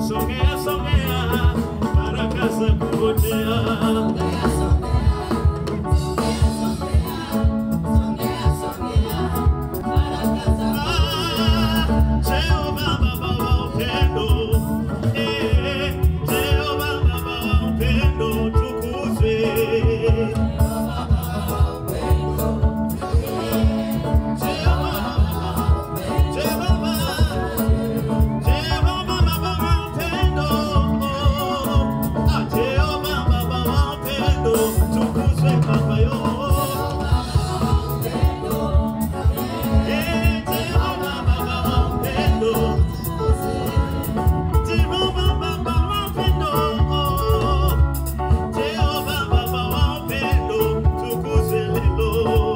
songea songea, baraka za kupotea. Jehova Baba wa upendo, eh, Jehova Baba wa upendo, tukuzwe. Jehova, Jehova, Jehova Baba wa upendo, ah, Jehova Baba wa upendo, tukuzwe Baba yo. Eh, Jehova Baba wa upendo, Jehova Baba wa upendo, Jehova Baba wa upendo, tukuzwe lelo.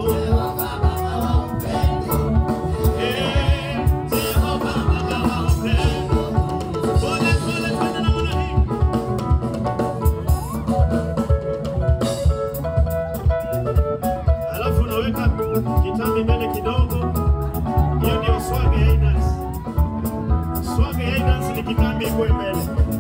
Eh, Jehova Baba wa upendo. Pole, pole, twende namna hii. Alafu unaweka kitambi mbele kidogo. Hiyo ndio swag ya dance. Swag ya dance ni kitambi ikuwe mbele.